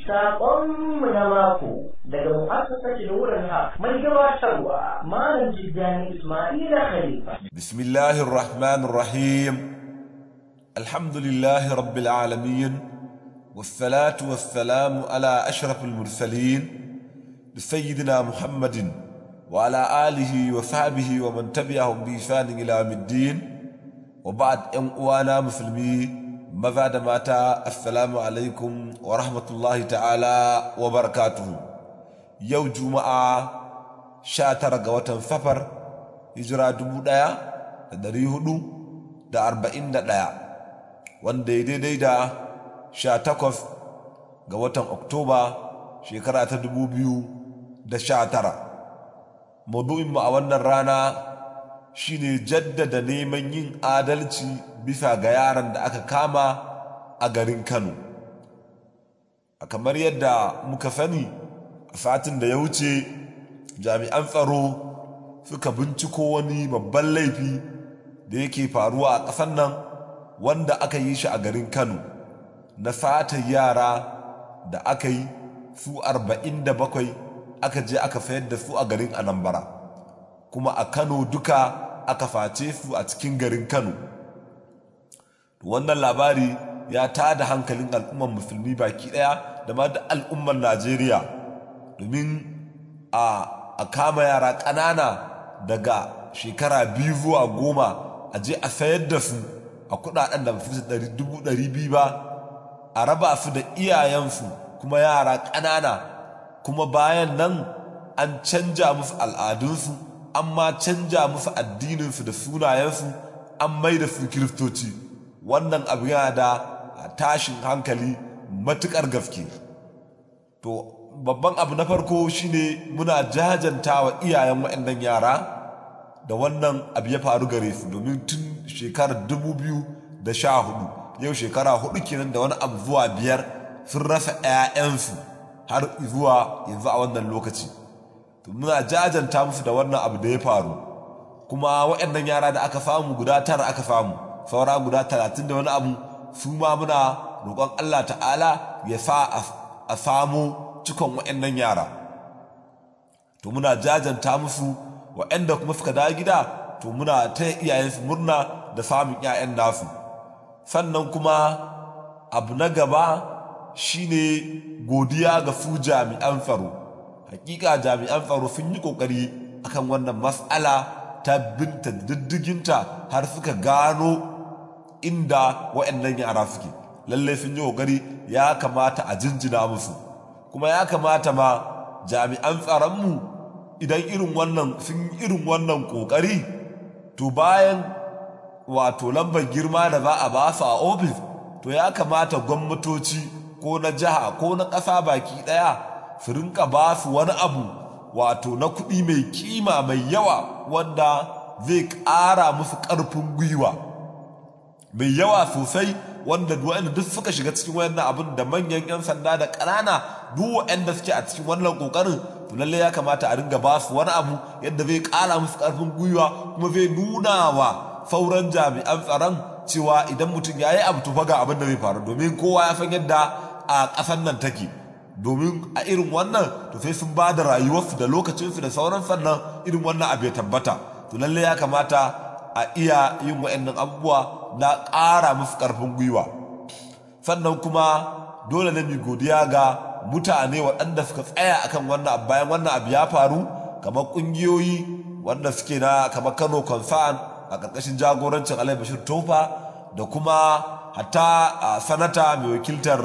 Saƙonmu na mako daga mu'assasar wurin haq mai gabatarwa Malam Tijjani Ismaila Khalifa. Bismillahir Rahmanir Rahim. Alhamdulillahi Rabbil Alamin. والصلاة والسلام على أشرف المرسلين سيدنا محمد وعلى آله وصحبه ومن تبعهم بإحسان إلى يوم الدين وبعد أن أوانا مسلمين maza da mata assalamu alaikum wa rahmatullahi ta'ala wa barakatuhu yau juma'a sha tara ga watan safar hijira dubu ɗaya da dari hudu da arba'in da ɗaya wanda ya daidai da sha takwas ga watan oktoba shekara ta dubu biyu da sha tara maudu'inmu a wannan rana shine jaddada neman yin adalci bisa ga yaran da aka kama a garin kano a kamar yadda muka sani a satin da ya wuce jami'an tsaro suka binciko wani babban laifi da yake faruwa a ƙasar nan wanda aka yi shi a garin kano na sata yara da aka yi su arba'in da bakwai aka je aka sayar da su a garin anambra kuma a kano duka aka face su a cikin garin kano wannan labari ya tada hankalin al'ummar musulmi baki daya da ma da al'ummar najeriya domin a kama yara ƙanana daga shekara biyu zuwa goma a je a sayar da su a kudaden da fi dubu ɗari biyu ba a raba su da iyayensu kuma yara ƙanana kuma bayan nan an canja musu al'adunsu an ma canja musu addininsu da sunayensu an mai da su kiristoci wannan abu yana da tashin hankali matuƙar gaske to babban abu na farko shine muna jajanta wa iyayen waɗannan yara da wannan abu ya faru gare su domin tun shekarar dubu biyu da sha hudu yau shekara hudu kenan da wani abu zuwa biyar sun rasa 'ya'yansu har zuwa yanzu a wannan lokaci to muna jajanta musu da wannan abu da ya faru kuma waɗannan yara da aka samu guda tara aka samu saura guda talatin da wani abu su ma muna roƙon Allah ta'ala ya sa a samu cikon waɗannan yara to muna jajanta musu waɗanda kuma suka dawo gida to muna ta iyayensu murna da samun 'ya'yan nasu sannan kuma abu na gaba shine godiya ga su jami'an tsaro hakika jami'an tsaro sun yi kokari akan wannan mas'ala ta binta diddiginta har suka gano inda waɗannan yara suke lalle sun yi kokari ya kamata a jinjina musu kuma ya kamata ma jami'an tsaronmu idan irin wannan sun yi irin wannan kokari to bayan wato lambar girma da za a ba su a ofis to ya kamata gwamnatoci ko na jiha ko na ƙasa baki ɗaya su rinka ba su wani abu wato na kuɗi mai kima mai yawa wanda zai ƙara musu ƙarfin gwiwa mai yawa sosai wanda waɗanda duk suka shiga cikin wannan abin da manyan 'yan sanda da ƙanana duk waɗanda suke a cikin wannan ƙoƙarin to lallai ya kamata a ringa ba su wani abu yadda zai ƙara musu ƙarfin gwiwa kuma zai nuna wa sauran jami'an tsaron cewa idan mutum ya yi abu tufa ga abin da zai faru domin kowa ya san yadda a ƙasar nan take domin a irin wannan to sai sun ba da rayuwarsu da lokacinsu da sauran sannan irin wannan abu ya tabbata to lalle ya kamata a iya yin wa'annan abubuwa na ƙara musu ƙarfin gwiwa sannan kuma dole ne mu godiya ga mutane waɗanda suka tsaya akan wannan abu bayan wannan abu ya faru kamar ƙungiyoyi wanda suke na kamar Kano Concern a ƙarƙashin jagorancin Alai Bashir Tofa da kuma hatta sanata mai wakiltar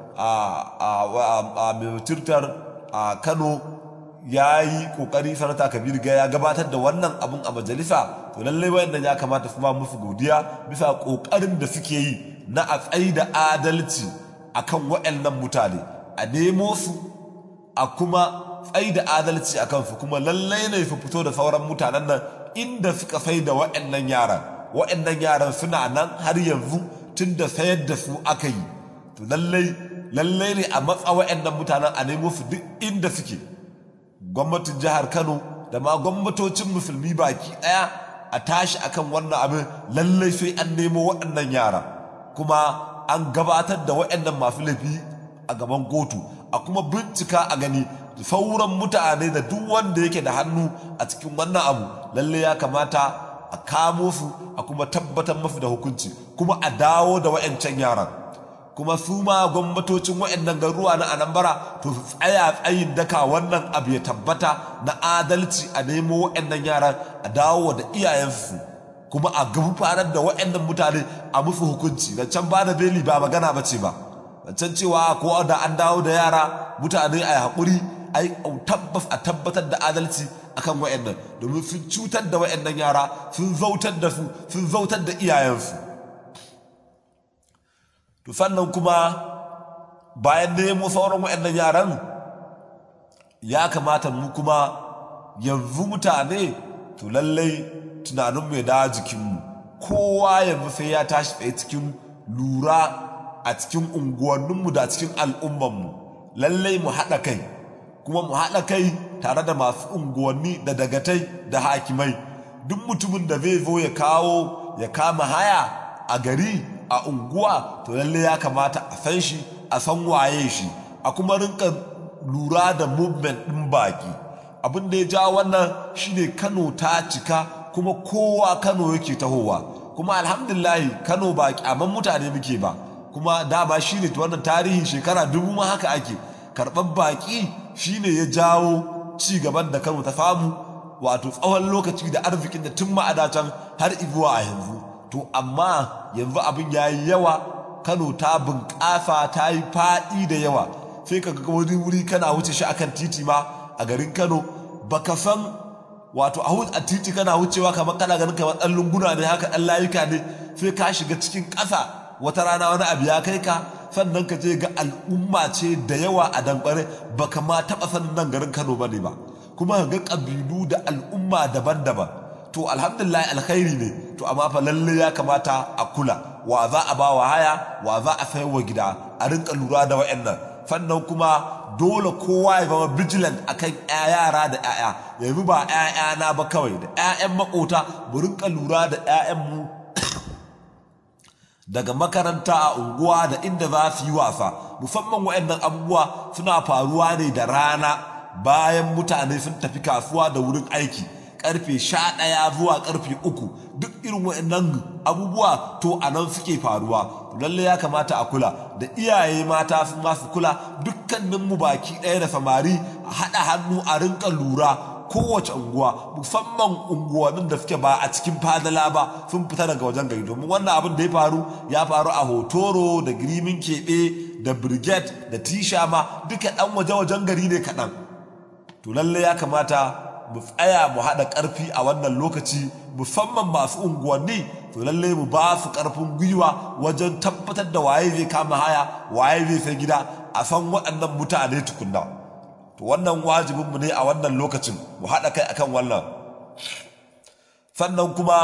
a mai wakiltar a Kano ya yi ƙoƙari sanata Kabir ga ya gabatar da wannan abun a majalisa to lallai wayannan ya kamata su ma musu godiya bisa ƙoƙarin da suke yi na a tsayi da adalci akan waɗannan mutane a nemo su a kuma tsayi da adalci a kansu kuma lallai ne su fito da sauran mutanen nan inda suka sai da waɗannan yaran waɗannan yaran suna nan har yanzu tun da sayar da su aka yi to lallai lallai ne a matsa waɗannan mutanen a nemo su duk inda suke gwamnatin jihar kano da ma gwamnatocin musulmi baki ɗaya a tashi akan wannan abin lallai sai an nemo waɗannan yara kuma an gabatar da waɗannan masu laifi a gaban kotu a kuma bincika a gani sauran mutane da duk wanda yake da hannu a cikin wannan abu lalle ya kamata a kamo su a kuma tabbatar mafi da hukunci kuma a dawo da wa'yancan yaran kuma su ma gwamnatocin wa'annan garuruwa na anambra to su tsaya tsayin daka wannan abu ya tabbata na adalci a nemo wa'annan yaran a dawo da iyayensu kuma a gabatar da wa'annan mutane a musu hukunci da can ba da beli ba magana ba ce ba can cewa ko da an dawo da yara mutane a yi haƙuri a yi tabbas a tabbatar da adalci akan wa'annan domin sun cutar da wa'annan yara sun zautar da su sun zautar da iyayensu to sannan kuma bayan nemo sauran wa'annan yaran ya kamata mu kuma yanzu mutane to lallai tunaninmu ya dawo jikinmu kowa yanzu sai ya tashi tsaye cikin lura a cikin unguwanninmu da cikin al'ummanmu lallai mu haɗa kai kuma mu haɗa kai tare da masu unguwanni da dagatai da hakimai duk mutumin da zai zo ya kawo ya kama haya a gari a unguwa to lallai ya kamata a san shi a san waye shi a kuma rinka lura da movement ɗin baki abin da ya ja wannan shine kano ta cika kuma kowa kano yake tahowa kuma alhamdulillahi kano ba kyaman mutane muke ba kuma dama shine wannan tarihin shekara dubu ma haka ake karɓar baƙi shine ya jawo ci gaban da kano ta samu wato tsawon lokaci da arzikin da tun ma'adatan har izuwa a yanzu to amma yanzu abin ya yi yawa kano ta bunƙasa ta yi faɗi da yawa sai ka ga wani wuri kana wuce shi akan titi ma a garin kano baka san wato a titi kana wucewa kamar kana ganin kamar ɗan lunguna ne haka ɗan layuka ne sai ka shiga cikin ƙasa wata rana wani abu ya kai ka sannan ka je ga al'umma ce da yawa a dankare baka ma taɓa sanin nan garin Kano ba ne ba kuma ga ƙabilu da al'umma daban-daban to alhamdulillah alkhairi ne to amma fa lalle ya kamata a kula wa za a ba wa haya wa za a sayar wa gida a rinka lura da wa'annan sannan kuma dole kowa ya zama vigilant akan yara da 'ya'ya yanzu ba 'ya'yana ba kawai da 'ya'yan makota mu rinka lura da 'ya'yanmu daga makaranta a unguwa da inda za su yi wasa musamman waɗannan abubuwa suna faruwa ne da rana bayan mutane sun tafi kasuwa da wurin aiki karfe sha ɗaya zuwa karfe uku duk irin waɗannan abubuwa to a nan suke faruwa lalle ya kamata a kula da iyaye mata sun masu kula dukkaninmu baki ɗaya da samari a haɗa hannu a rinka lura kowace unguwa musamman unguwannin da suke ba a cikin fadala ba sun fita daga wajen gari domin wannan abin da ya faru ya faru a hotoro da girimin keɓe da brigade da tisha ma duka ɗan waje-wajen gari ne kaɗan to lalle ya kamata mu tsaya mu haɗa ƙarfi a wannan lokaci musamman masu unguwanni to lalle mu ba su ƙarfin gwiwa wajen tabbatar da waye zai kama haya waye zai sai gida a san waɗannan mutane tukunna to wannan wajibinmu ne a wannan lokacin mu haɗa kai akan wannan sannan kuma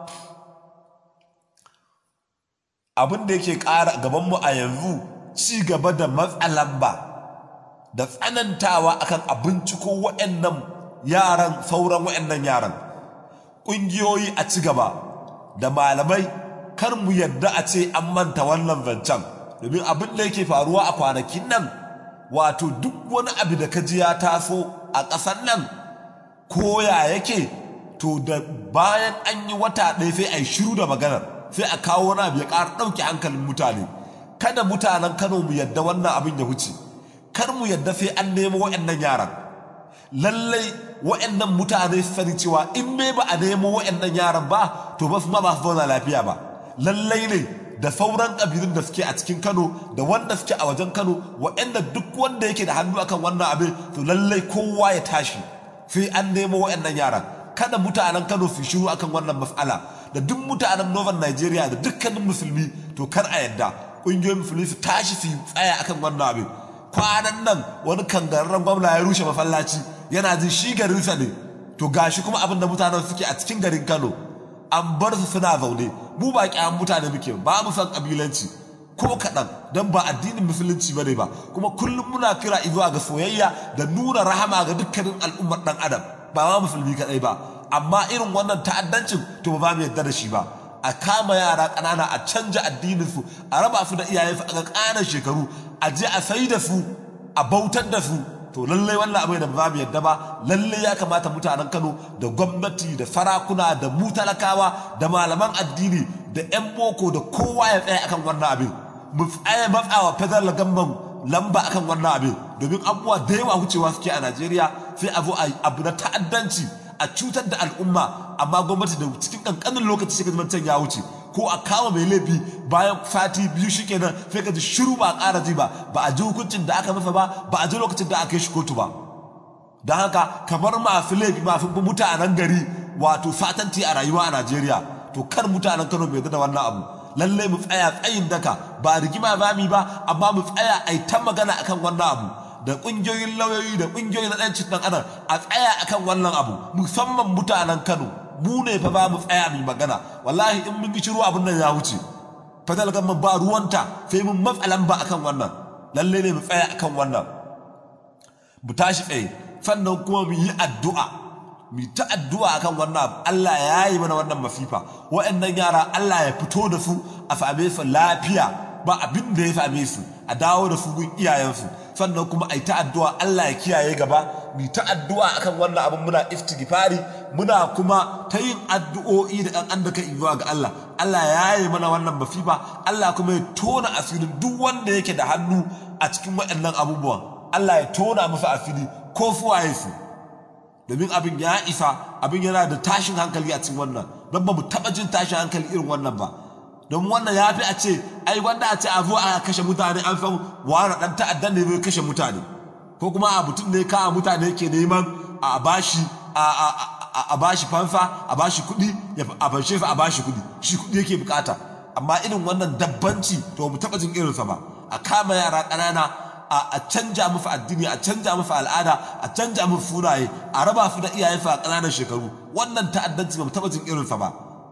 abin da yake ƙara gabanmu a yanzu ci gaba da matsalan ba da tsanantawa akan abinci ko waɗannan yaran sauran waɗannan yaran ƙungiyoyi a ci gaba da malamai kar mu yadda a ce an manta wannan zancen domin abin da yake faruwa a kwanakin nan wato duk wani abu da ka ji ya taso a ƙasar nan koya yake to da bayan an yi wata ɗaya sai a yi shiru da maganar sai a kawo wani abu ya ƙara ɗauke hankalin mutane kada mutanen kano mu yadda wannan abin ya wuce kar mu yadda sai an nemo waɗannan yaran lallai waɗannan mutane su sani cewa in bai ba a nemo waɗannan yaran ba to ba su ma ba su zauna lafiya ba lallai ne da sauran ƙabilun da suke a cikin Kano da wanda suke a wajen Kano waɗanda duk wanda yake da hannu akan wannan abin to lallai kowa ya tashi sai an nemo waɗannan yaran kada mutanen Kano su shiru akan wannan mas'ala da duk mutanen Northern Nigeria da dukkanin musulmi to kar a yadda ƙungiyoyin musulmi su tashi su tsaya akan wannan abin kwanan nan wani kangararren gwamna ya rushe masallaci yana jin shi garinsa ne to gashi kuma abin da mutanen suke a cikin garin Kano an bar su suna zaune mu ba kyan mutane muke ba mu san kabilanci ko kaɗan don ba addinin musulunci bane ba kuma kullum muna kira zuwa ga soyayya da nuna rahama ga dukkanin al'ummar ɗan adam ba ma musulmi kaɗai ba amma irin wannan ta'addancin to ba mu yarda da shi ba a kama yara ƙanana a canja addininsu a raba su da iyayensu a ƙananan shekaru a je a sai da su a bautar da su to lallai wannan abin da ba mu yadda ba lallai ya kamata mutanen Kano da gwamnati da sarakuna da mu talakawa da malaman addini da 'yan boko da kowa ya tsaya akan wannan abin mu tsaya matsawa federal gamban lamba akan wannan abin domin abubuwa da yawa wucewa suke a Najeriya sai a zo a abu na ta'addanci a cutar da al'umma amma gwamnati da cikin kankanin lokaci sai ka can ya wuce ko a kama mai laifi bayan fati biyu shi kenan sai ka ji shiru ba a ƙara ji ba ba a ji hukuncin da aka masa ba ba a ji lokacin da aka yi shi kotu ba don haka kamar masu laifi masu mutanen gari wato fatanti a rayuwa a Najeriya to kar mutanen Kano bai da wannan abu lalle mu tsaya tsayin daka ba rigima ba mi ba amma mu tsaya a ta magana akan wannan abu da ƙungiyoyin lauyoyi da ƙungiyoyin na ɗancin ɗan adam a tsaya akan wannan abu musamman mutanen Kano mu ne fa ba mu tsaya mu magana wallahi in mun yi shiru abin nan ya wuce fadal gamma ba ruwanta sai mun matsalan ba akan wannan lalle ne mu tsaya akan wannan mu tashi tsaye sannan kuma mu yi addu'a mu ta addu'a akan wannan abu Allah ya yi mana wannan mafifa wa'annan yara Allah ya fito da su a same su lafiya ba abin da ya same su a dawo da su gun iyayensu sannan kuma a yi ta addu'a Allah ya kiyaye gaba mu ta addu'a akan wannan abin muna istighfari muna kuma ta yin addu'o'i da ɗan an da kan zuwa ga Allah Allah ya yi mana wannan mafifa Allah kuma ya tona asirin duk wanda yake da hannu a cikin waɗannan abubuwan Allah ya tona masa asiri ko fuwaye su domin abin ya isa abin yana da tashin hankali a cikin wannan don ba mu taɓa jin tashin hankali irin wannan ba don wannan ya fi a ce ai wanda a ce a zo a kashe mutane an san wani ɗan ta'addan ne zai kashe mutane ko kuma a mutum ne kawo mutane ke neman a bashi a bashi fanfa a bashi kuɗi a fanshe a bashi kuɗi shi kuɗi yake bukata amma irin wannan dabbanci to mu taɓa jin irinsa ba a kama yara ƙanana a canja musu addini a canja musu al'ada a canja musu sunaye a raba su da iyayensu a ƙananan shekaru wannan ta'addanci ba mu taɓa jin irinsa ba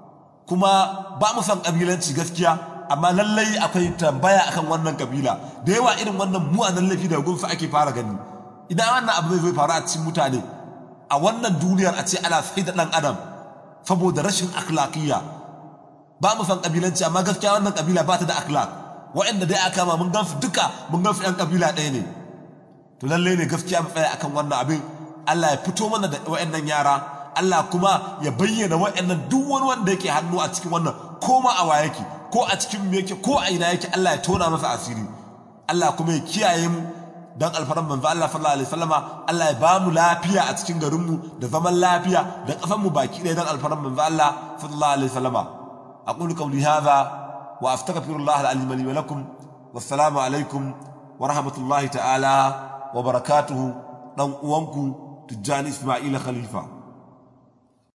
kuma ba mu san ƙabilanci gaskiya amma lallai akwai tambaya akan wannan kabila da yawa irin wannan mu'anan laifi da gunfa ake fara gani idan wannan abu zai faru a cikin mutane a wannan duniyar a ce ana sai da ɗan adam saboda rashin akhlaqiyya ba mu san kabilanci amma gaskiya wannan kabila ba ta da akhlaq wa'anda dai aka ma mun gansu duka mun gansu ɗan kabila ɗaya ne to lalle ne gaskiya mu tsaya akan wannan abin Allah ya fito mana da wa'annan yara Allah kuma ya bayyana wa'annan duk wani wanda yake hannu a cikin wannan ko ma a waye yake ko a cikin me yake ko a ina yake Allah ya tona masa asiri Allah kuma ya kiyaye mu dan alfaran manzo Allah sallallahu alaihi wasallama Allah ya ba mu lafiya a cikin garin mu da zaman lafiya da kafan mu baki ɗaya dan alfaran manzo Allah sallallahu alaihi wasallama aqulu qawli hadha wa astaghfirullah al-alim li wa lakum wassalamu alaikum wa rahmatullahi ta'ala wa barakatuhu dan uwanku Tijjani Ismaila Khalifa